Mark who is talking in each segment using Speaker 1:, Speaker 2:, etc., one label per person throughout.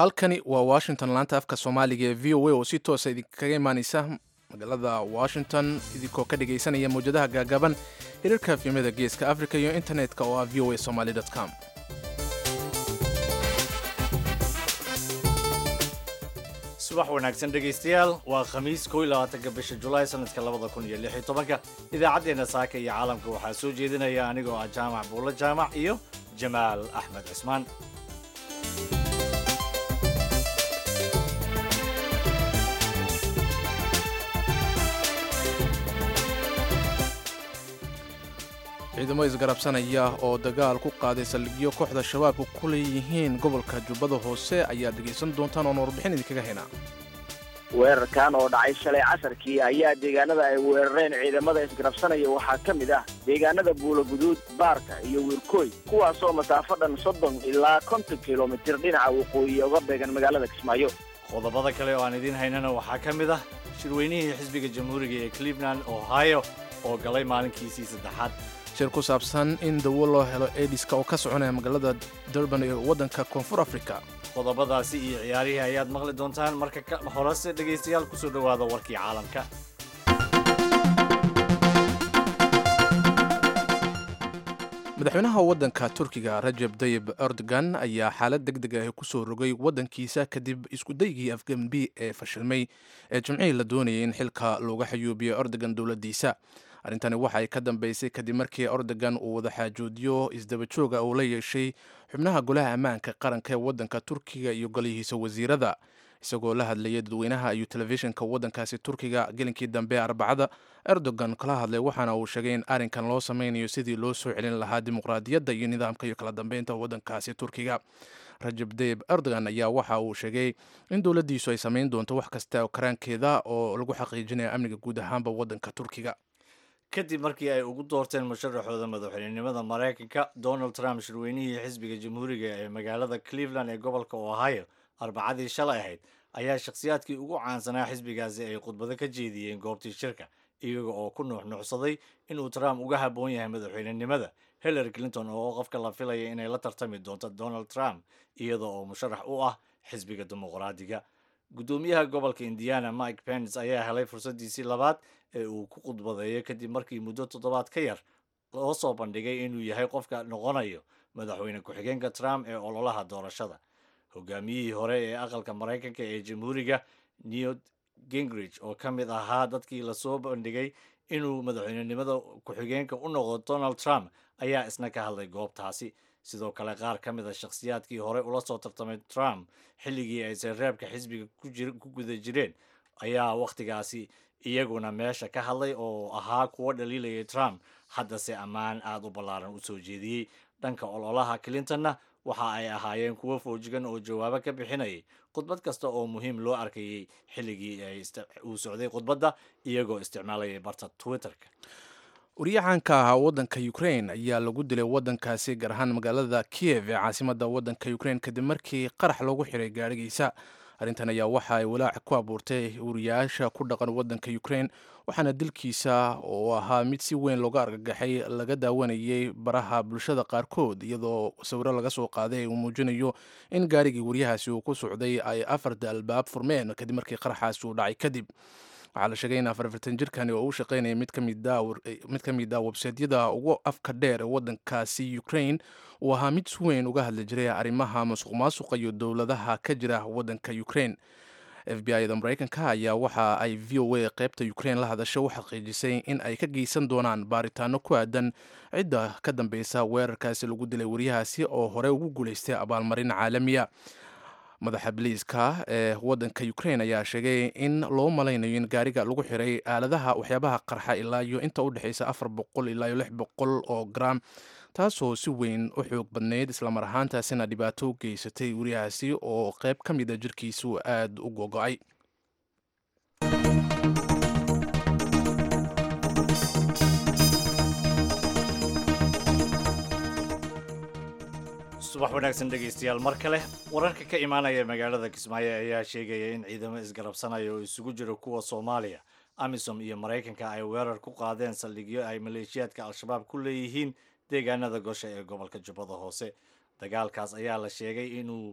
Speaker 1: halkani waa washington laanta afka soomaaliga ee v o a oo si toosa idinkaga imaaneysa magaalada washington idinkoo ka dhagaysanaya mawjadaha gaagaaban hirarka afyamada geeska africa iyo internetka oo ah v o a somaly com
Speaker 2: subax wanaagsan dhegaystayaal waa khamiis kow iyo labaatanka bisha julaay sanadka labada kun iyo lix iyo tobanka idaacaddeenna saaka iyo caalamka waxaa soo jeedinaya anigoo ah jaamac buulo jaamac iyo jamaal axmed cismaan
Speaker 1: ciidamo isgarabsanaya oo dagaal ku qaaday saldhigyo kooxda shabaabku ku leeyihiin gobolka jubbada hoose ayaad dhegaysan doontaan oon warbixin idinkaga haynaa
Speaker 3: weerarkan oo dhacay shalay casarkii ayaa deegaanada ay weerareen ciidamada isgarabsanaya waxaa ka mid ah deegaanada buulaguduud baarka iyo wiirkooy kuwaasoo masaafo dhan soddon ilaa konton kilomitir dhinaca waqooyi uga beegan magaalada kismaayo
Speaker 2: qodobada kale oo aan idiin haynana waxaa ka mid ah shirweynihii xisbiga jamhuuriga ee cleveland ohio oo galay maalinkiisii saddexaad
Speaker 1: shir ku saabsan in dawo loo helo ediska oo ka soconaya magaalada durban ee waddanka koonfur africa
Speaker 2: qodobadaasi iyo ciyaarihii ayaad maqli doontaan marka horese dhegaystayaal kusoo dhowaada warkii caalamka
Speaker 1: madaxweynaha waddanka turkiga rajeb tayib erdogan ayaa xaalad deg deg ah kusoo rogay waddankiisa kadib iskudaygii afgambi ee fashilmay ee jimcihii la doonayay in xilka looga xayuubiyo erdogan dowladdiisa arrintani waxa ay ka dambeysay kadib markii erdogan uu wada xaajoodiyo isdabajooga uu la yeeshay xubnaha golaha ammaanka qaranka ee waddanka turkiga iyo golihiisa wasiirada isagoo la hadlayay dadweynaha ayuu telefishinka waddankaasi turkiga gelinkii dambe arbacada erdogan kala hadlay waxaana uu sheegay in arrinkan loo sameynayo sidii loo soo celin lahaa dimuqraadiyadda iyo nidaamka iyo kala dambeynta waddankaasi turkiga rajab tayib erdogan ayaa waxa uu sheegay in dowladdiisu ay sameyn doonto wax kasta karaankeeda oo lagu xaqiijinayo amniga guud ahaanba waddanka turkiga
Speaker 2: kadib markii ay ugu doorteen musharaxooda madaxweynenimada maraykanka donald trump shirweynihii xisbiga jamhuuriga ee magaalada cleveland ee gobolka ohio arbacadii shalay ahayd ayaa shakhsiyaadkii ugu caansanaa xisbigaasi ay khudbado ka jeediyeen goobtii shirka iyaga oo ku nuuxnuuxsaday inuu trump uga habboon yahay madaxweynenimada hillary clinton oo qofka la filaya inay la tartami doonto donald trump iyada oo musharax u ah xisbiga dimuqraadiga guddoomiyaha gobolka indiana mike pence ayaa helay fursaddiisii labaad ee uu ku khudbadeeyo kadib markii muddo toddobaad ka yar loo soo bandhigay inuu yahay qofka noqonayo madaxweyne ku-xigeenka trump ee ololaha doorashada hogaamiyihii hore ee aqalka maraykanka ee jamhuuriga newt gingrich oo ka mid ahaa dadkii lasoo bandhigay inuu madaxweynenimada ku-xigeenka u noqdo donald trump ayaa isna ka hadlay goobtaasi sidoo kale qaar ka mid a shakhsiyaadkii hore ula soo tartamay trump xilligii ay sereebka xisbiga ku guda jireen ayaa wakhtigaasi iyaguna meesha ka hadlay oo ahaa kuwo dhaliilayay trump haddase ammaan aada u ballaaran u soo jeediyey dhanka ololaha clintonna waxa ay ahaayeen kuwo foojigan oo jawaabo ka bixinayay khudbad kasta oo muhiim loo arkayay xilligii uu socday khudbadda iyagoo isticmaalayay barta twitterka
Speaker 1: wariyaxanka ahaa waddanka ukrain ayaa lagu dilay waddankaasi gaar ahaan magaalada kiyev ee caasimadda waddanka ukrain kadib markii qarax loogu xiray gaadhigiisa arrintan ayaa waxa ay walaac ku abuurtay wariyaasha ku dhaqan waddanka ukrain waxaana dilkiisa oo ahaa mid si weyn looga argagaxay laga daawanayay baraha bulshada qaarkood iyadoo sawiro laga soo qaaday uu muujinayo in gaarigii waryahaasi uu ku socday ay afarta albaab furmeen kadib markii qaraxaasi uu dhacay kadib waxaa la sheegay in afarfartan jirkani oo u shaqaynaya mid ka mid ah websaydyada ugu afka dheer ee waddankaasi ukrain uu ahaa mid si weyn uga hadli jiray arrimaha masuq maasuqa iyo dowladaha ka jira waddanka ukrain f b i-da maraykanka ayaa waxa ay v o a qaybta ukrain la hadasho u xaqiijisay in ay ka geysan doonaan baaritaano ku aadan cidda ka dambeysa weerarkaasi lagu dilay wariyahaasi oo hore ugu guulaystay abaalmarin caalamiya madaxa biliiska ee waddanka ukrain ayaa sheegay in loo malaynayo in gaariga lagu xiray aaladaha waxyaabaha qarxa ilaa iyo inta u dhexaysa afar boqol ilaa iyo lix boqol oo gram taasoo si weyn u xoog badnayd islamar ahaantaasina dhibaato u geysatay wariyahaasi oo qayb ka mid a jirkiisu aada u gogo-ay
Speaker 2: subax wanaagsan dhegaystayaal mar kale wararka ka imaanaya magaalada kismaayo ayaa sheegaya in ciidamo isgarabsanaya oo isugu jira kuwa soomaaliya amisom iyo maraykanka ay weerar ku qaadeen saldhigyo ay maleeshiyaadka al-shabaab ku leeyihiin deegaanada gosha ee gobolka jubbada hoose dagaalkaas ayaa la sheegay inuu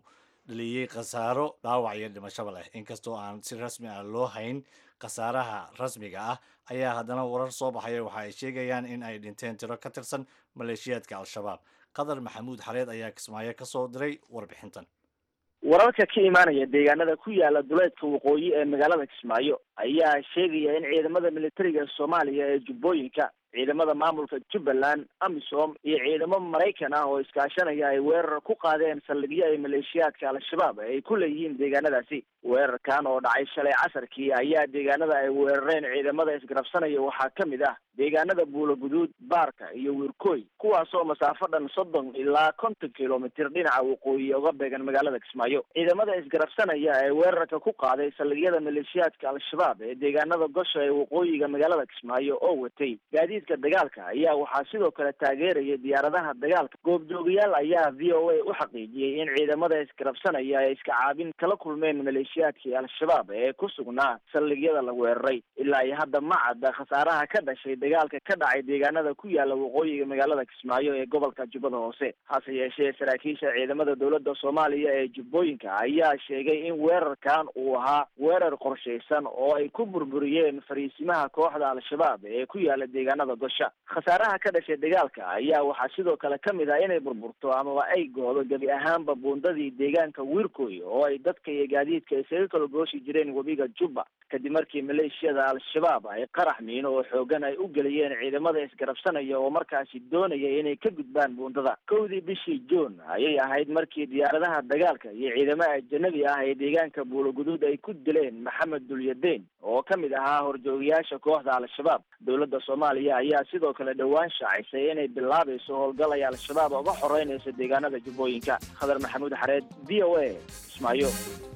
Speaker 2: dhaliyey khasaaro dhaawac iyo dhimashaba leh inkastoo aan si rasmi ah loo hayn khasaaraha rasmiga ah ayaa haddana warar soo baxaya waxa ay sheegayaan in ay dhinteen tiro ka tirsan maleeshiyaadka al-shabaab qadar maxamuud xareed ayaa kismaayo ka soo diray warbixintan
Speaker 3: wararka ka imaanaya deegaanada ku yaala duleedka waqooyi ee magaalada kismaayo ayaa sheegaya in ciidamada militariga soomaaliya ee jubbooyinka ciidamada maamulka jubbaland amisom iyo ciidamo maraykan ah oo iskaashanaya ay weerar ku qaadeen saldhigyo ay maleeshiyaadka al-shabaab ay ku leeyihiin deegaanadaasi weerarkan oo dhacay shalay casarkii ayaa deegaanada ay weerareen ciidamada isgarabsanaya waxaa ka mid ah deegaanada buulo guduud baarka iyo wiirkooy kuwaasoo masaafo dhan soddon ilaa konton kilomitir dhinaca waqooyi uga beegan magaalada kismaayo ciidamada isgarabsanaya ee weerarka ku qaaday saldhigyada maleeshiyaadka al-shabaab ee deegaanada gosha ee waqooyiga magaalada kismaayo oo watay gaadiidka dagaalka ayaa waxaa sidoo kale taageeraya diyaaradaha dagaalka goobjoogayaal ayaa v o a u xaqiijiyey in ciidamada isgarabsanaya ay iska caabin kala kulmeen maleeshiyaadkii al-shabaab ee ku sugnaa saldhigyada la weeraray ilaa iyo hadda ma cadda khasaaraha ka dhashay dagaalka ka dhacay deegaanada ku yaala waqooyiga magaalada kismaayo ee gobolka jubbada hoose hase yeeshee saraakiisha ciidamada dowladda soomaaliya ee jubbooyinka ayaa sheegay in weerarkan uu ahaa weerar qorshaysan oo ay ku burburiyeen fariisimaha kooxda al-shabaab ee ku yaala deegaanada gosha khasaaraha ka dhashay dagaalka ayaa waxaa sidoo kale ka mid ah inay burburto amaba ay goodo gebi ahaanba buundadii deegaanka wiirkooy oo ay dadka iyo gaadiidka isaga kala gooshi jireen webiga jubba kadib markii maleeshiyada al-shabaab ay qarax miino oo xoogan ay u geliyeen ciidamada isgarabsanaya oo markaasi doonaya inay ka gudbaan buundada kowdii bishii juun ayay ahayd markii diyaaradaha dagaalka iyo ciidamo ajanabi ah ee deegaanka buuloguduud ay ku dileen maxamed dulyadeen oo ka mid ahaa horjoogayaasha kooxda al-shabaab dowladda soomaaliya ayaa sidoo kale dhowaan shaacisay inay bilaabayso howlgal ay al-shabaab uga xoreynayso deegaanada jubbooyinka khadar maxamuud xareed v o a kismaayo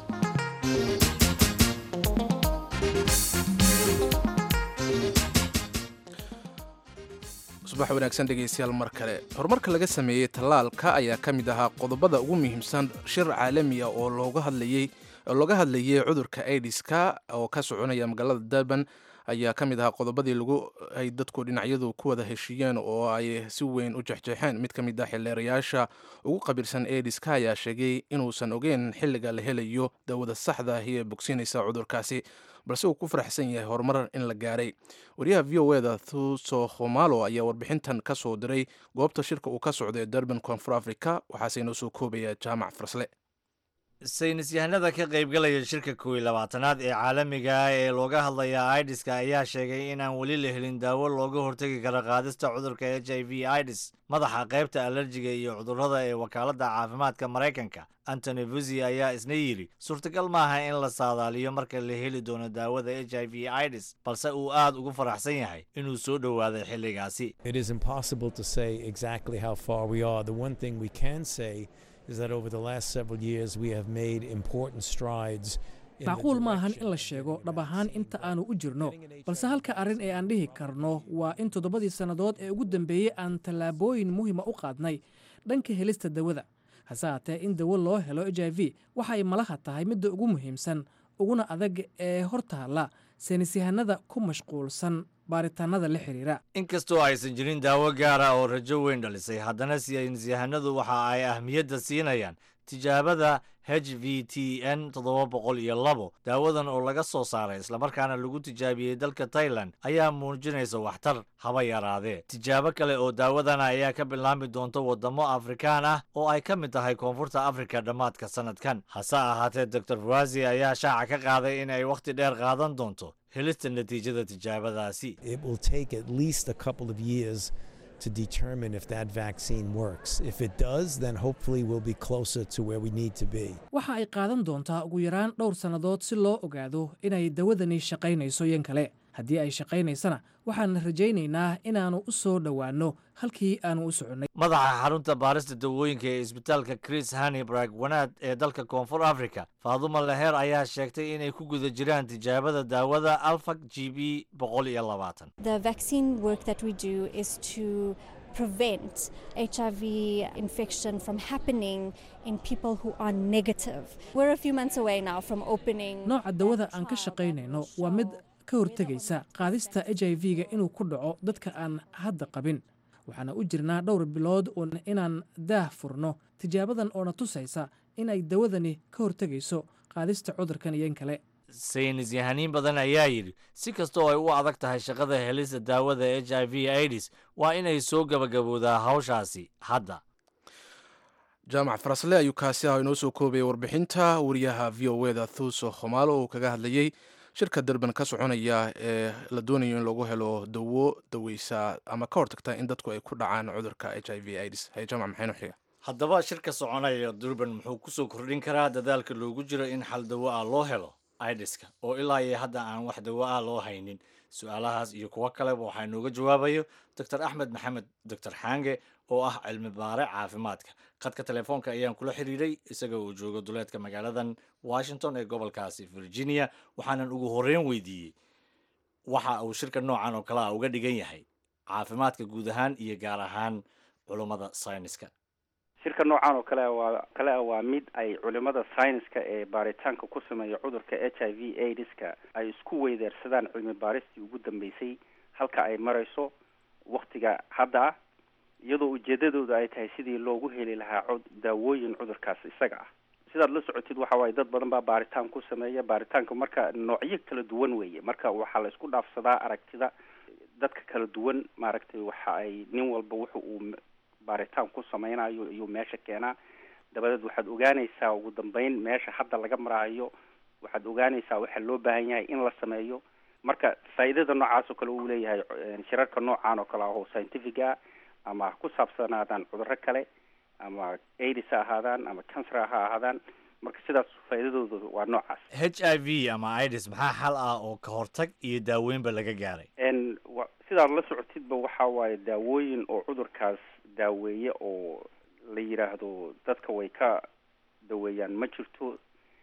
Speaker 1: subax wanaagsan dhegaystayaal mar kale horumarka laga sameeyey tallaalka ayaa ka mid ahaa qodobada ugu muhiimsan shir caalamiya oo looga hadlayey oo looga hadlayay cudurka aidiska oo ka soconaya magaalada durban ayaa ka mid ahaa qodobadii lagu ay dadku dhinacyadu ku wada heshiiyeen oo ay si weyn u jexjeexeen mid ka mid ah xildheerayaasha ugu qabiilsan aidiska ayaa sheegay inuusan ogeyn xilliga la helayo dawada saxda ahi ee bogsiinaysa cudurkaasi balse uu ku faraxsan yahay horumar in la gaaray wariyaha v o eda thuso khomalo ayaa warbixintan ka soo diray goobta shirka uu ka socday durban koonfur africa waxaase inoo soo koobaya jaamac farsle
Speaker 2: saynis yahanada ka qaybgalaya shirka kow iyo labaatanaad ee caalamiga ah ee looga hadlaya aidiska ayaa sheegay inaan weli la helin daawo looga hortegi karo qaadista cudurka h i v idis madaxa qaybta alerjiga iyo cudurrada ee wakaaladda caafimaadka maraykanka antony vusi ayaa isna yidhi suurtagal maaha in la saadaaliyo marka la heli doono daawada h i v idis balse uu aad ugu faraxsan yahay inuu soo dhowaaday xilligaasi
Speaker 4: It is impossible to say exactly how far we are. The one thing we can say is that over the last several years we have made important strides. in the
Speaker 5: macquul maahan in la
Speaker 4: direction
Speaker 5: sheego
Speaker 4: of
Speaker 5: dhab ahaan inta aanu u jirno
Speaker 4: Getting an
Speaker 5: balse halka arrin ee aan dhihi karno waa in toddobadii sannadood ee ugu dambeeyey aan tallaabooyin muhiima u qaadnay dhanka helista dawada hase haatee in dawo loo helo h i v waxa ay malaha tahay midda ugu muhiimsan uguna adag ee hor taalla saynisyahanada ku mashquulsan baaritaannada la xiriira
Speaker 2: inkastoo aysan jirin daawo gaara oo rajo weyn dhalisay haddana saynisyahanadu waxa ay ahmiyadda siinayaan tijaabada h v t n toddoba boqol iyo labo daawadan oo laga soo saaray islamarkaana lagu tijaabiyey dalka tailan ayaa muujinaysa waxtar haba yaraadee tijaabo kale oo daawadana ayaa ka bilaami doonta waddamo afrikaan ah oo ay ka mid tahay koonfurta afrika dhammaadka sannadkan hase ahaatee dor fuazi ayaa shaaca ka qaaday in ay wakhti dheer qaadan doonto helista natiijada tijaabadaasi
Speaker 4: It will take at least a couple of years to determine if that vaccine works. If it does, then hopefully we'll be closer to where we need to be.
Speaker 5: waxa ay qaadan doontaa ugu yaraan dhowr sannadood si loo ogaado inay dawadani shaqaynayso yan kale haddii ay shaqaynaysana waxaan rajaynaynaa inaannu u soo dhowaanno halkii aannu u soconnay
Speaker 2: madaxa xarunta baarista dawooyinka ee isbitaalka chris hannibrag wanaad ee dalka koonfur africa faaduma leher ayaa sheegtay inay ku guda jiraan tijaabada daawada alfag g b boqol iyo labaatan
Speaker 6: The vaccine work that we do is to prevent HIV infection from happening in people who are negative. We're a few months away now from opening.
Speaker 5: nooca dawada aan ka shaqaynayno waa mid ka hortegaysa qaadista h i v-ga inuu ku dhaco dadka aan hadda qabin waxaana u jirnaa dhowr bilood uun inaan daah furno tijaabadan oona tusaysa in ay dawadani ka hortegayso qaadista cudurkan iyo in kale
Speaker 2: saynis yahaniin badan ayaa yidhi si kastoo ay u adag tahay shaqada helista daawada h i v aids waa inay soo gabagaboodaa hawshaasi hadda
Speaker 1: jaamac farasle ayuu kaasi ah inoo soo koobayay warbixinta wariyaha v o e da thuuso khomaalo oo kaga hadlayey shirka durban ka soconaya ee la doonayo in lagu helo dawo daweysa ama ka hortagta in dadku ay ku dhacaan cudurka h i v aids hay jaamac maxaynu xiga
Speaker 2: haddaba shirka soconaya durban muxuu kusoo kordhin karaa dadaalka loogu jiro in xal dawo ah loo helo idiska oo ilaa iyo hadda aan wax dawo ah loo haynin su-aalahaas iyo kuwo kaleba waxaa inooga jawaabayo doctor axmed maxamed doctor xaange oo ah cilmi baare caafimaadka khadka telefoonka ayaan kula xiriiray isaga uu joogo duleedka magaaladan washington ee gobolkaasi virginia waxaanan ugu horreyn weydiiyey waxa uu shirka noocan oo kale ah uga dhigan yahay caafimaadka guud ahaan iyo gaar ahaan culummada sayniska
Speaker 7: shirka noocan oo kale waa kale ah waa mid ay culimada sayniska ee baaritaanka ku sameeya cudurka h i v aids-ka ay isku weydeersadaan cilmi baaristii ugu dambeysay halka ay marayso waktiga hadda ah iyadoo ujeedadooda ay tahay sidii loogu heli lahaa cod daawooyin cudurkaas isaga ah sidaad la socotid waxa waaye dad badan baa baaritaan ku sameeya baaritaanka marka noocyo kala duwan weeye marka waxaa la isku dhaafsadaa aragtida dadka kala duwan maaragtay waxa ay nin walba wuxa uu baaritaan ku sameynayo iyo meesha keenaa dabadeed waxaad ogaanaysaa ugu dambeyn meesha hadda laga maraayo waxaad ogaanaysaa waxa loo baahan yahay in la sameeyo marka faa'iidada noocaas oo kale uu leeyahay shirarka noocan oo kale ah oo scientific ah ama ha ku saabsanaadaan cudurro kale ama aids ha ahaadaan ama cancer ha ahaadaan marka sidaas faa'iidadooda waa noocaas
Speaker 2: h i v ama ids maxaa xal ah oo ka hortag iyo daaweynba laga gaaray
Speaker 7: n wa sidaad la socotidba waxa waaye daawooyin oo cudurkaas daaweeye oo la yidhaahdo dadka way ka daweeyaan ma jirto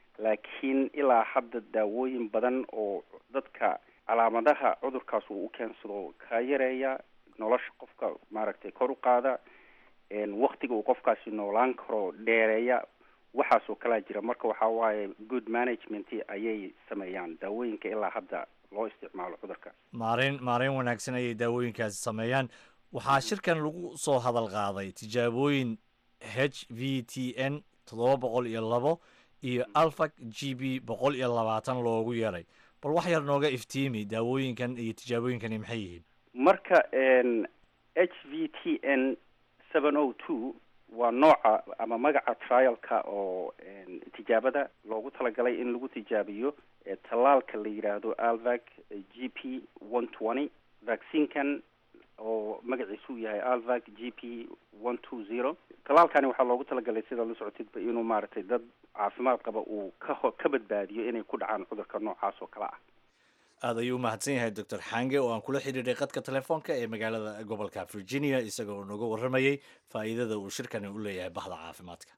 Speaker 7: laakiin ilaa hadda daawooyin badan oo dadka calaamadaha cudurkaas uu u keensado ka yareeya nolosha qofka maaragtay kor u qaada waktiga uu qofkaasi noolaan karo dheereeya waxaasoo kalaa jira marka waxaa waaye good management ayay sameeyaan daawooyinka ilaa hadda loo isticmaalo cudurkaas
Speaker 2: maarayn maarayn wanaagsan ayay daawooyinkaasi sameeyaan waxaa shirkan lagu soo hadal qaaday tijaabooyin h v t n toddoba boqol iyo labo iyo alfac g b boqol iyo labaatan loogu yeeray bal wax yar nooga iftiimi daawooyinkan iyo tijaabooyinkani maxay yihiin
Speaker 7: marka h v t n seven o two waa nooca ama magaca trialka oo tijaabada loogu talagalay in lagu tijaabiyo tallaalka la yidhaahdo alvac g p one twenty vaccinekan oo magaciisu yahay alvac g p one two zero tallaalkani waxaa loogu talagalay sidaa la socotidba inuu maaragtay dad caafimaad qaba uu ka ka badbaadiyo inay ku dhacaan cudurka noocaas oo kale ah
Speaker 2: aada ayuu umahadsan yahay doctor xange oo aan kula xidhiidhay qadka telefoonka ee magaalada gobolka virginia isaga oo nooga warramayay faa'iidada uu shirkani u leeyahay bahda caafimaadka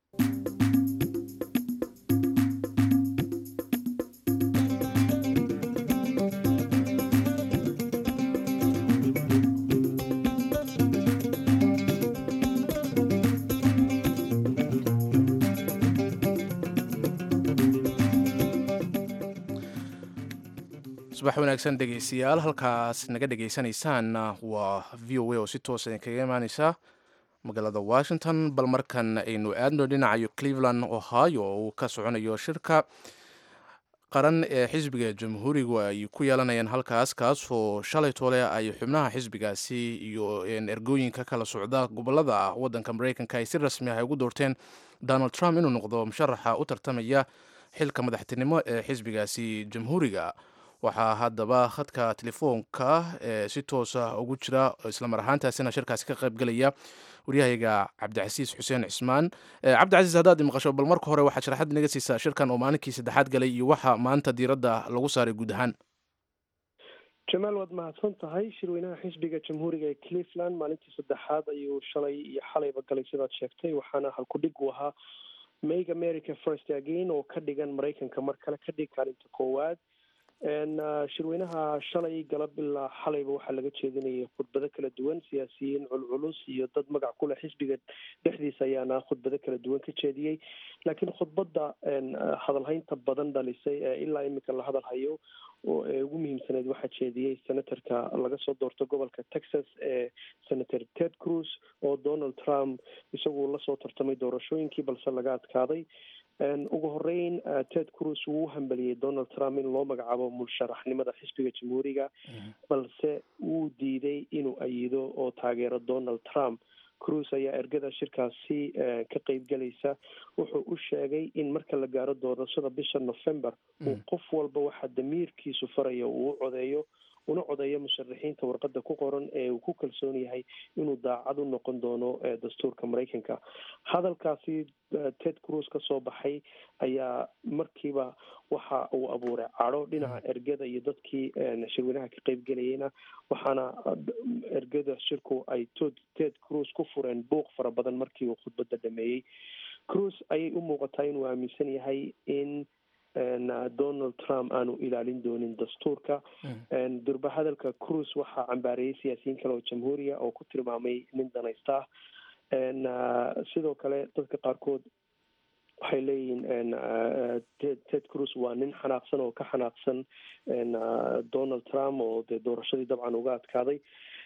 Speaker 1: subax wanaagsan dhegeystayaal halkaas naga dhegeysanaysaan waa v o a oo si toosa idinkaga imaaneysa magaalada washington bal markan aynu aadno dhinacayo cleveland ohio oo uu ka soconayo shirka qaran ee xisbiga jamhuurigu ay ku yeelanayaan halkaas kaasoo shalay toole ay xubnaha xisbigaasi iyo ergooyinka kala socda gobolada ah wadanka mareykanka ay si rasmi ah ugu doorteen donald trump inuu noqdo musharaxa u tartamaya xilka madaxtinimo ee xisbigaasi jamhuuriga waxaa haddaba khadka telefoonka ee si toosa ugu jira islamar ahaantaasina shirkaasi ka qaybgelaya waryahayga cabdicasiis xuseen cismaan cabdicasiis haddaad imaqasho bal marka hore waxaad sharaxad inaga siisaa shirkan oo maalinkii saddexaad galay iyo waxa maanta diiradda lagu saaray guud ahaan
Speaker 8: jamaal waad mahadsan tahay shirweynaha xisbiga jamhuuriga ee cleveland maalintii saddexaad ayuu shalay iyo xalayba galay sidaad sheegtay waxaana halkudhig u ahaa make america first again oo ka dhigan maraykanka mar kale ka dhig kaalinta koowaad shirweynaha shalay galab ilaa xalayba waxaa laga jeedinayay khudbado kala duwan siyaasiyiin culculus iyo dad magac kuleh xisbiga dhexdiisa ayaana khudbado kala duwan ka jeediyey laakiin khudbadda hadalhaynta badan dhalisay ee ilaa imika la hadal hayo oo ee ugu muhiimsaneyd waxaa jeediyey senatorka laga soo doorto gobolka texas ee senator ted cruz oo donald trump isagu lasoo tartamay doorashooyinkii balse laga adkaaday ugu horeyn ted cruz wuu u hambaliyey donald trump in loo magacaabo musharaxnimada xisbiga jamhuuriga balse wuu diiday inuu ayido oo taageero donald trump cruz ayaa ergada shirkaasi ka qeybgelaysa wuxuu u sheegay in marka la gaaro doorashada bisha november uu qof walba waxaa damiirkiisu faraya uu u codeeyo una codeeyo musharaxiinta warqada ku qoran ee uu ku kalsoon yahay inuu daacad u noqon doono dastuurka maraykanka hadalkaasi ted cruz ka soo baxay ayaa markiiba waxa uu abuuray cadho dhinaca ergada iyo dadkii shirweynaha ka qeybgelayeyna waxaana ergada shirku ay tod ted cruz ku fureen buuq fara badan markii uu khudbadda dhameeyey cruz ayay u muuqataa inuu aaminsan yahay in donald trump aanu ilaalin doonin dastuurka durba hadalka cruz waxaa cambaareeyey siyaasiyiin kale oo jamhuuriya oo ku tilmaamay nin danaysta ah sidoo kale dadka qaarkood waxay leeyihiin ted cruz waa nin xanaaqsan oo ka xanaaqsan donald trump oo dee doorashadii dabcan uga adkaaday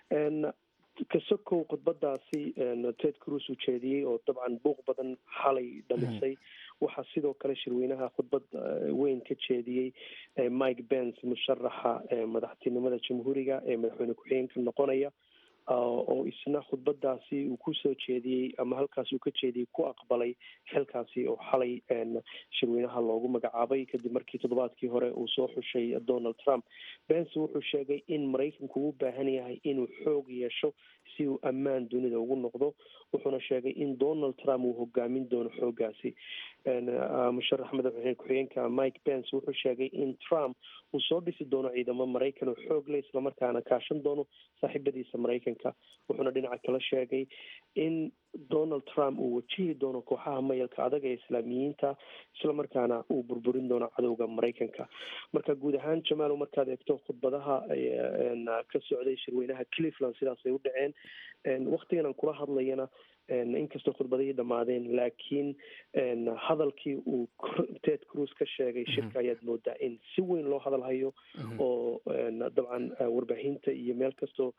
Speaker 8: kasokow khudbadaasi ted cruz uu jeediyey oo dabcan buuq badan xalay dhalisay waxaa sidoo kale shirweynaha khudbad weyn ka jeediyey mike pence musharaxa madaxtinimada jamhuuriga ee madaxweyne ku-xigeenka noqonaya oo isna khudbadaasi uu kusoo jeediyey ama halkaas uu ka jeediyey ku aqbalay xilkaasi oo xalay shirweynaha loogu magacaabay kadib markii toddobaadkii hore uu soo xushay donald trump bence wuxuu sheegay in maraykanku u baahan yahay inuu xoog yeesho si uu ammaan dunida ugu noqdo wuxuuna sheegay in donald trump uu hogaamin doono xoogaasi musharax madaxweyne ku-xigeenka mike pence wuxuu sheegay in trump uu soo dhisi doono ciidamo maraykan oo xoog leh islamarkaana kaashan doono saaxiibadiisa maraykanka wuxuuna dhinaca kala sheegay in donald trump uu wajihi doono kooxaha mayalka adag ee islaamiyiinta islamarkaana uu burburin doono cadowga maraykanka marka guud ahaan jamaal markaad eegto khudbadaha ka socday shirweynaha cleveland sidaasay u dhaceen waktigan aan kula hadlayana inkastoo khudbadihii dhammaadeen laakiin hadalkii uu ted cruz ka sheegay shirka ayaad moodaa in si weyn loo hadal hayo oo dabcan warbaahinta iyo meel kastoo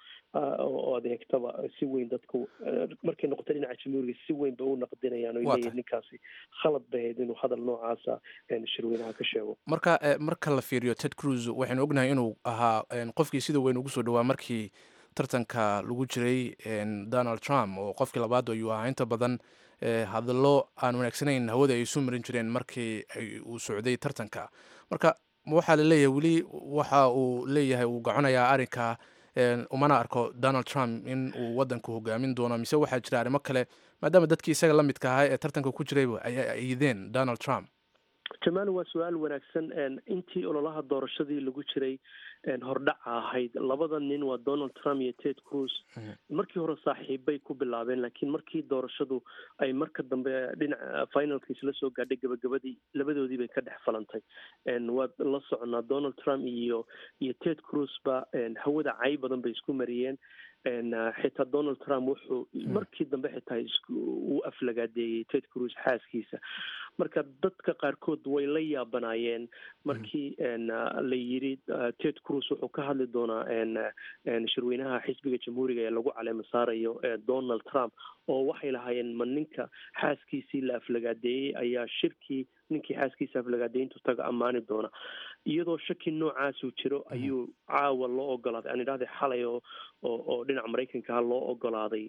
Speaker 8: oo adeegtaba si weyn dadku markay noqoto dhinaca jamhuuriga si weyn ba u naqdinayaan oo leeyihin ninkaasi khalad bay ahayd inuu hadal noocaasa shirweynaha ka sheego
Speaker 1: marka marka la fiiriyo ted cruz waxaynu ognahay inuu ahaa qofkii sida weyn ugu soo dhawaa markii tartanka lagu jiray donald trump oo qofkii labaad ayuu ahaa inta badan hadallo aan wanaagsanayn hawada ay isu marin jireen markii uu socday tartanka marka waxaa la leeyahay weli waxa uu leeyahay uu gaconayaa arrinka umana arko donald trump in uu wadanku hogaamin doono mise waxaa jira arrimo kale maadaama dadkii isaga la midka ahaa ee tartanka ku jirayba ay ayideen donald trump
Speaker 8: jamaal waa su-aal wanaagsan intii ololaha doorashadii lagu jiray hordhaca ahayd labada nin waa donald trump iyo ted cruz markii hore saaxiibbay ku bilaabeen laakiin markii doorashadu ay marka dambe dhinaca finalka isla soo gaadhay gabagabadii labadoodii bay ka dhex falantay waad la soconaa donald trump iyo iyo ted cruz ba hawada cay badan bay isku mariyeen xitaa donald trump wuxuu markii dambe xitaa uu aflagaadeeyey ted cruz xaaskiisa marka dadka qaarkood way la yaabanaayeen markii la yiri ted cruz wuxuu ka hadli doonaa shirweynaha xisbiga jamhuuriga ee lagu caleema saarayo donald trump oo waxay lahaayeen ma ninka xaaskiisii la aflagaadeeyey ayaa shirkii ninkii xaaskiisa aflagaadeyntu taga ammaani doona iyadoo shaki noocaasuu jiro ayuu caawa loo ogolaaday aan idhahday xalay oo oo oo dhinaca maraykankaha loo ogolaaday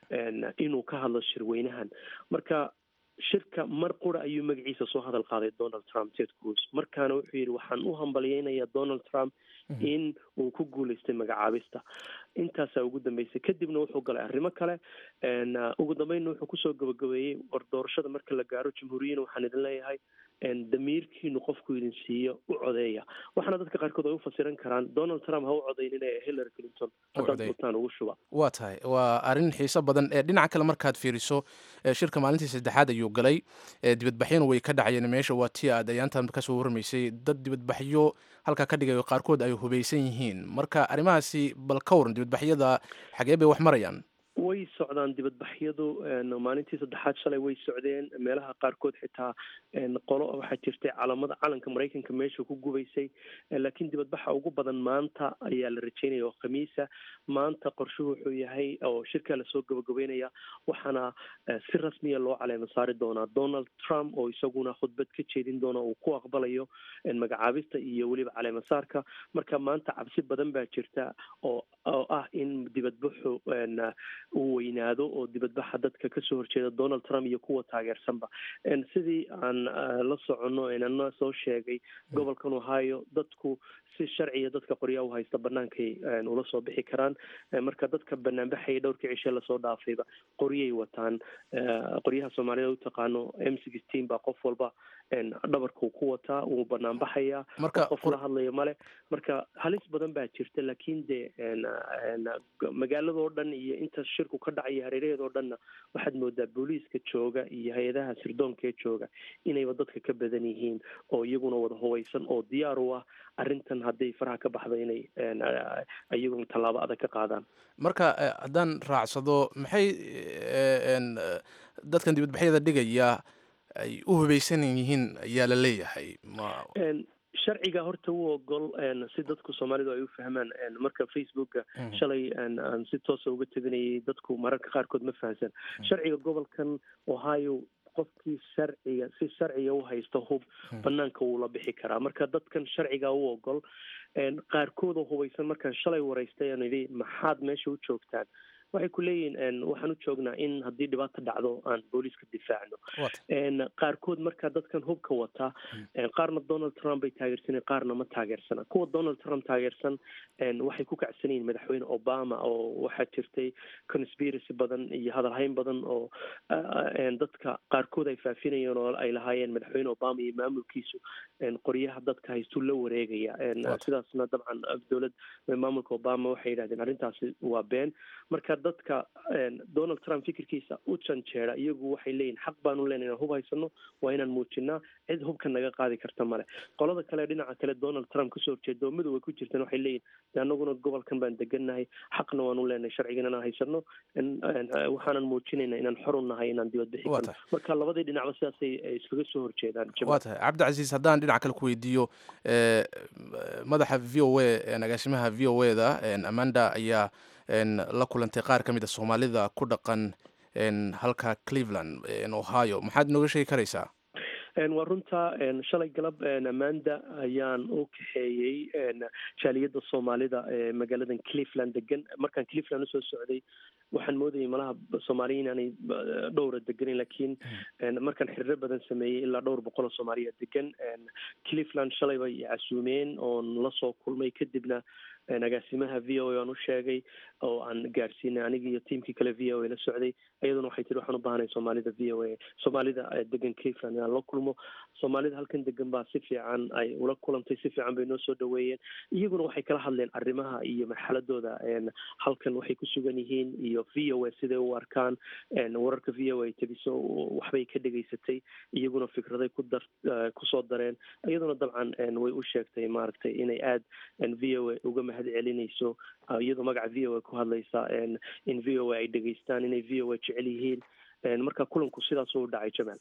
Speaker 8: inuu ka hadlo shirweynahan marka shirka mar qura ayuu magaciisa soo hadal qaaday donald trump ted cruz markaana wuxuu yidhi waxaan u hambalyeynayaa donald trump in uu ku guuleystay magacaabista intaasaa ugu dambeysay kadibna wuxuu galay arrimo kale ugu dambeynna wuxuu kusoo gabagabeeyey war doorashada marka la gaaro jamhuuriyana waxaan idin leeyahay damiirkiinu qofku idin siiyo u codeeya waxaana dadka qaarkood ay u fasiran karaan donald trump ha u codeynin ee hillary clinton haddaad butaan ugu shuba
Speaker 1: waa tahay waa arrin xiiso badan ee dhinaca kale markaad fiiriso shirka maalintii saddexaad ayuu galay dibadbaxyana way ka dhacayeen meesha waa tii aad ayaantan kasoo warmaysay dad dibadbaxyo halkaa ka dhigayo qaarkood ay hubaysan yihiin marka arrimahaasi bal ka waran dibadbaxyada xagee bay wax marayaan
Speaker 8: way socdaan dibadbaxyadu maalintii saddexaad shalay way socdeen meelaha qaarkood xitaa qolo waxaa jirtay calamada calanka maraykanka meesha ku gubaysay laakiin dibadbaxa ugu badan maanta ayaa la rajeynaya oo khamiisa maanta qorshuhu wuxuu yahay oo shirkaa lasoo gabagabeynaya waxaana si rasmiya loo caleema saari doonaa donald trump oo isaguna khudbad ka jeedin doona uu ku aqbalayo magacaabista iyo weliba caleema saarka marka maanta cabsi badan baa jirta oo oo ah in dibadbaxu uu weynaado oo dibadbaxa dadka kasoo horjeeda donald trump iyo kuwa taageersanba sidii aan la soconno ana soo sheegay gobolkan ohio dadku si sharciya dadka qoryaha u haysta banaankay ula soo bixi karaan marka dadka banaanbaxaya dhowrkii cishe lasoo dhaafayba qoryay wataan qoryaha soomaalida u taqaano m sixteen baa qof walba dhabarkuu ku wataa wuu banaanbaxaya qof la hadlaya male marka halis badan baa jirta laakiin de magaaladoo dhan iyo inta shirku ka dhacaya hareeraheedoo dhanna waxaad moodaa booliiska jooga iyo hay-adaha sirdoonka ee jooga inayba dadka ka badan yihiin oo iyaguna wada hubaysan oo diyaar u ah arrintan hadday faraha ka baxda inay iyaguna tallaabo adag ka qaadaan
Speaker 1: marka haddaan raacsado maxay dadkan dibadbaxyada dhigaya ay u hubaysan yihiin ayaa la leeyahay
Speaker 8: sharciga horta u ogol si dadku soomaalidu ay u fahmaan marka facebooka shalay aan si toosa uga teginayay dadku mararka qaarkood ma fahamsan sharciga gobolkan ohio qofkii sharciga si sharciga u haysta hub banaanka wuu la bixi karaa marka dadkan sharciga u ogol qaarkood oo hubaysan markaan shalay waraystay aan idhi maxaad meesha u joogtaan waxay ku leeyihin waxaan u joognaa in haddii dhibaata dhacdo aan booliiska difaacno qaarkood marka dadkan hubka wata qaarna donald trump bay taageersaneen qaarna ma taageersana kuwa donald trump taageersan waxay ku kacsan yihiin madaxweyne obama oo waxaa jirtay conspiracy badan iyo hadalhayn badan oo dadka qaarkood ay faafinayeen oo ay lahaayeen madaxweyne obama iyo maamulkiisu qoryaha dadka haystuu la wareegaya sidaasna dabcan dowlad maamulka obama waxay yidhahdeen arrintaasi waa been marka dadka donald trump fikirkiisa u janjeera iyagu waxay leeyihin xaq baanu leenay inaan hub haysano waa inaan muujinaa cid hubka naga qaadi karta male qolada kale dhinaca kale donald trump kasoo horjeeda oo midoway ku jirtaan waxay leeyihin de anaguna gobolkan baan degannahay xaqna waanu leenahay sharcigan inaan haysano waxaanan muujinayna inaan xor u nahay inaan dibadbixi karno marka labadii dhinacba sidaasay iskaga soo horjeedaan
Speaker 1: waa tahay cabdicasiis haddaan dhinac kale ku weydiiyo madaxa v o a agaasimaha v o e da amanda ayaa la kulantay qaar ka mid a soomaalida ku dhaqan halka cleveland ohio maxaad nooga sheegi karaysaa
Speaker 8: waa runta shalay galab amanda ayaan u kaxeeyey jaaliyadda soomaalida ee magaaladan cleveland degan markaan cleveland usoo socday waxaan moodayay malaha soomaaliya inaanay dhowra deganin lakiin markaan xiriiro badan sameeyey ilaa dhowr boqol oo soomaaliya degan cleveland shalay bay casuumeen oon lasoo kulmay kadibna agaasimaha v o a aan u sheegay oo aan gaarsiinay anigi iyo tiamkii kale v o a la socday iyaduna waxay tiri waxaan u baahanay soomaalida v o a soomaalida degan cleveland inaan la kulmo soomaalida halkan degan baa si fiican ay ula kulantay si fiican bay noo soo dhaweeyeen iyaguna waxay kala hadleen arrimaha iyo marxaladooda halkan waxay ku sugan yihiin iyo v o a siday u arkaan wararka v o a tabiso waxbay ka dhegaysatay iyaguna fikraday ku dar kusoo dareen iyaduna dabcan way u sheegtay maaragtay inay aada v o a uga mahad celinayso iyadoo magaca v o a ku hadlaysa in v o a ay dhegaystaan inay v o a jecel yihiin marka kulanku sidaas u dhacay jamaal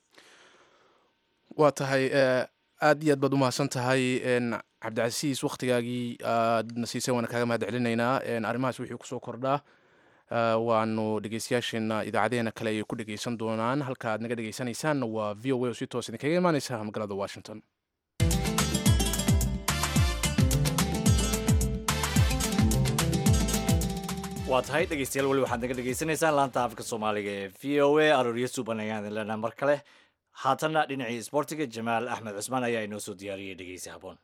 Speaker 1: waa tahay aad iyo aad baad umahadsan tahay cabdicasiis waktigaagii aadna siisay waana kaaga mahad celinaynaa arrimahaas wixii kusoo kordhaa waanu dhegeystayaasheena idaacadeena kale ayay ku dhegeysan doonaan halka aad naga dhegeysanaysaan waa v o a oo si toos idinkaga imaaneysa magaalada washington
Speaker 2: waa tahay dhegeystayaal weli waxaad naga dhegeysanaysaan laanta afka soomaaliga ee v o a arooryo suuban ayaan idin leenaha mar kale haatanna dhinacii isboortiga jamaal axmed cusmaan ayaa inoo soo diyaariyey dhegeysi haboon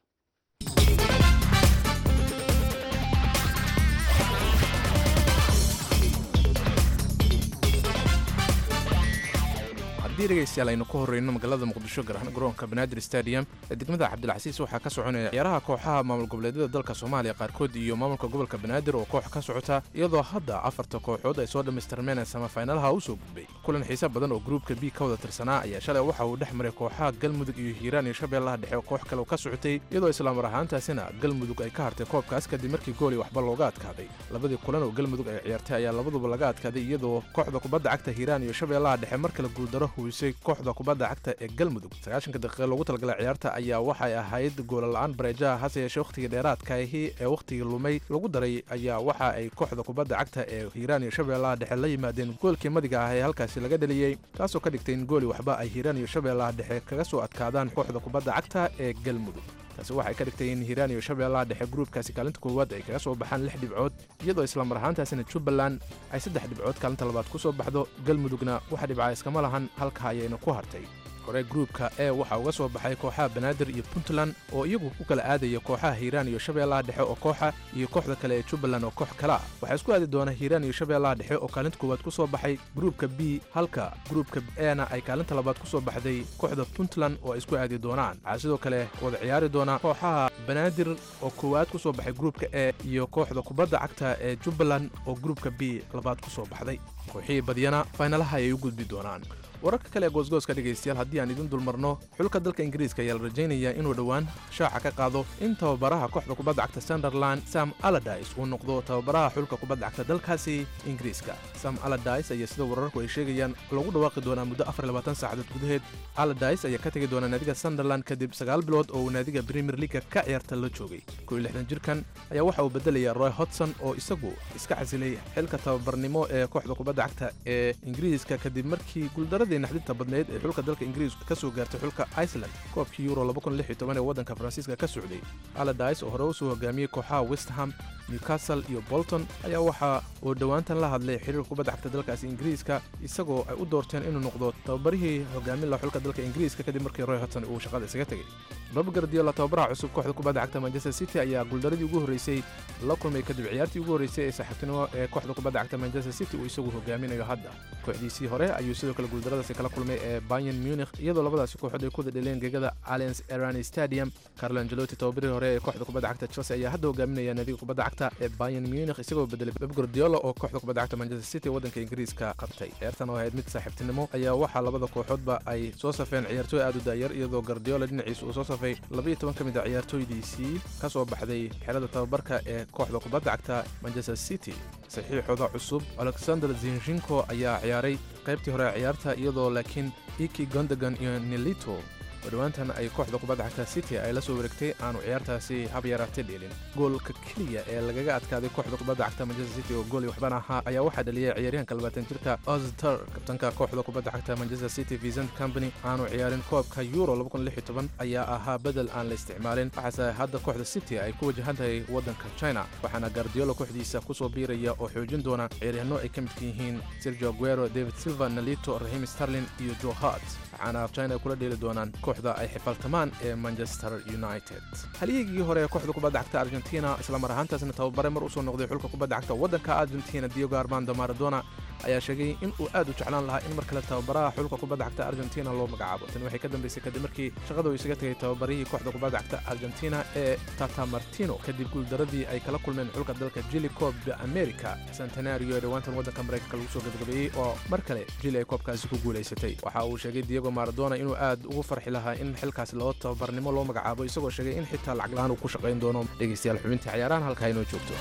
Speaker 1: haddii dhegaystayaal aynu ku horreyno magaalada muqdisho gaar ahaan garoonka banaadir stadium ee degmada cabdilcasiis waxaa ka soconaya ciyaaraha kooxaha maamul goboleedyada dalka soomaaliya qaarkood iyo maamulka gobolka banaadir oo koox ka socota iyadoo hadda afarta kooxood ay soo dhammaystirmeen samafaynalaha u soo gudbay kulan xiise badan oo gruubka b ka wada tirsanaa ayaa shalay waxa uu dhex maray kooxaha galmudug iyo hiiraan iyo shabeellaha dhexe oo koox kale ka socotay iyadoo islaamar ahaantaasina galmudug ay ka hartay koobkaas kadib markii gooli waxba looga adkaaday labadii kulan oo galmudug ay ciyaartay ayaa labaduba laga adkaaday iyadoo kooxda kubadda cagta hiiraan iyo shabeellaha dhexe mar kale guuldaro huwisay kooxda kubadda cagta ee galmudug sagaashanka daqiiqa loogu talagalay ciyaarta ayaa waxay ahayd goolala'aan bareejaha hase yeeshee wakhtigii dheeraadkaahi ee wakhtigii lumay lagu daray ayaa waxa ay kooxda kubadda cagta ee hiiraan iyo shabeellaha dhexe la yimaadeen goolkii madiga ah ee halkaasi laga dheliyey taasoo ka dhigtay in gooli waxba ay hiiraan iyo shabeellaha dhexe kaga soo adkaadaan kooxda kubadda cagta ee galmudug taasi waxay ka dhigtay in hiiraan iyo shabeellaha dhexe gruubkaasi kaalinta koowaad ay kaga soo baxaan lix dhibcood iyadoo islamar ahaantaasina jubbaland ay saddex dhibcood kaalinta labaad ku soo baxdo galmudugna wax dhibca iskama lahan halka ayayna ku hartay hore gruubka e waxaa uga soo baxay kooxaha banaadir iyo puntland oo iyagu ku kala aadaya kooxaha hiiraan iyo shabeellaha dhexe oo kooxa iyo kooxda kale ee jubbaland oo koox kale ah waxaa isku aadi doona hiiraan iyo shabeellaha dhexe oo kaalinta koowaad ku soo baxay gruubka b halka gruubka ena ay kaalinta labaad ku soo baxday kooxda puntland oo ay isku aadi doonaan waxaa sidoo kale wada ciyaari doona kooxaha banaadir oo koowaad ku soo baxay gruubka e iyo kooxda kubadda cagta ee jubbaland oo gruubka b labaad ku soo baxday kooxihii badyana faynalaha ayay u gudbi doonaan wararka kale ee goosgooska dhegaystayaal haddii aan idin dulmarno xulka dalka ingiriiska ayaa la rajaynayaa inuu dhowaan shaaca ka qaado in tababaraha kooxda kubadda cagta sunderland sam aladis uu noqdo tababaraha xulka kubadda cagta dalkaasi ingiriiska sam aladis ayaa sida wararku ay sheegayaan lagu dhawaaqi doonaa muddo saacadood gudaheed aladis ayaa ka tegi doona naadiga sunderland kadib sagaal bilood oo uu naadiga premier leaga ka ciyaarta la joogay jirkan ayaa waxa uu bedelaya roy hodson oo isagu iska casilay xilka tababarnimo ee kooxda kubadda cagta ee ingiriiska kadib markii guuldaradii naxdinta badneyd ee xulka dalka ingiriiska ka soo gaartay xulka iceland koobkii euro ee waddanka faransiiska ka socday aladis oo hore u soo hogaamiyey kooxaha westham newcastle iyo bolton ayaa waxa uu dhowaantan la hadlay xiriirka kubadda cagta dalkaasi ingiriiska isagoo ay u doorteen inuu noqdo tababarihii hogaamin laha xulka dalka ingiriiska kadib markii roy hodson uu shaqada isaga tegey bob gardiola tababaraha cusub kooxda kubadda cagta manchester city ayaa guuldaradii ugu horreysay la kulmay kadib ciyaartii ugu horreysay ee saaxiibtinimo ee kooxda kubadda cagta manchester city uu isagu hogaaminayo hadda kooxdiisii hore ayuu sidoo kale guuldaradaasi kala kulmay ee bayern munich iyadoo labadaasi kooxood ay ku wada dheleen gegada allianz erani stadium carlo angelotti tababarihii hore ee kooxda kubadda cagta chelsea ayaa hadda hogaaminaya naadiga kubadda cagta ee bayern munich isagoo bedelay bob gardiola oo kooxda kubadda cagta manchester city waddanka ingiriiska qabtay ciyaartan oo ahayd mid saaxiibtinimo ayaa waxaa labada kooxoodba ay soo safeen ciyaartooy aad u daayar iyadoo gardiola dhinaciisa uu soo safay labaiyo toban ka mid a ciyaartooydiisii ka soo baxday xerada tababarka ee kooxda kubadda cagta manchester city saxiixooda cusub alexander zinshinko ayaa ciyaaray qaybtii hore ciyaarta iyadoo laakiin iki gondagan iyo nilito oo dhowaantan ay kooxda kubadda cagta city ay la soo wareegtay aanu ciyaartaasi hab yaraatay dheelin goolka keliya ee lagaga adkaaday kooxda kubadda cagta manchester city oo gooli waxbana ahaa ayaa waxaa dhaliyay ciyaaryahanka labaatan jirka ozter kabtanka kooxda kubadda cagta manchester city vincent company aanu ciyaarin koobka euro ayaa ahaa bedel aan la isticmaalin waxaase hadda kooxda city ay ku wajahan tahay waddanka china waxaana gardiola kooxdiisa ku soo biiraya oo xoojin doona ciyaaryahanno ay ka midka yihiin sergio aguero david silva nalito rahim starlin iyo joe hart waxaana china ay kula dheeli doonaan kooxda ay xifaltamaan ee manchester united halyigii hore ee kooxda kubadda cagta argentina islamar ahaantaasna tababare mar usoo noqday xulka kubadda cagta waddanka argentina diego armando maradona ayaa sheegay in uu aad u jeclaan lahaa in mar kale tababaraha xulka kubadda cagta argentina loo magacaabo tani waxay ka dambaysay kadib markii shaqada uu isaga tegay tababarihii kooxda kubadda cagta argentina ee tata martino kadib guuldaradii ay kala kulmeen xulka dalka jili koob america centenario ee dhowaantan waddanka maraykanka lagu soo gabagabeeyey oo mar kale jili ay koobkaasi ku guulaysatay waxa uu sheegay diego maradona inuu aad ugu farxi lahaa in xilkaasi loo tababarnimo loo magacaabo isagoo sheegay in xitaa lacag la-aan uu ku shaqayn doono dhegaystayaal xubintii ciyaarahan halkaa inoo joogto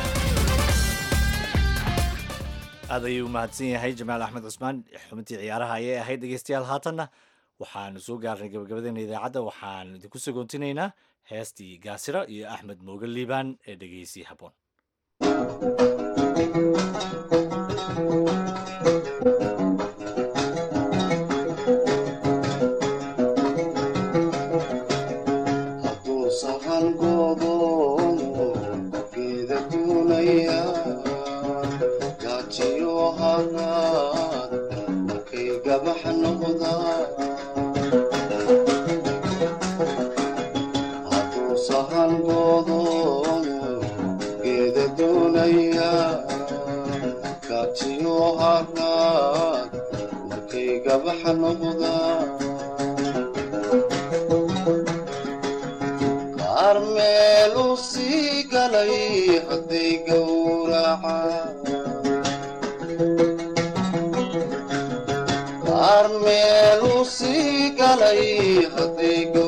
Speaker 2: aad ayuu u mahadsan yahay jamaal axmed cusmaan xubintii ciyaaraha ayay ahayd dhegeystayaal haatanna waxaanu soo gaarnay gabagabadeena idaacadda waxaan idinku sagoontinaynaa heestii gaasira iyo axmed mooge liibaan ee dhegeysi habboon
Speaker 9: Geeda doonaya kaatiyo haraad markay gabaxa noqda qaar meelu sii galay hadday gowraca qaar meelu sii galay hadday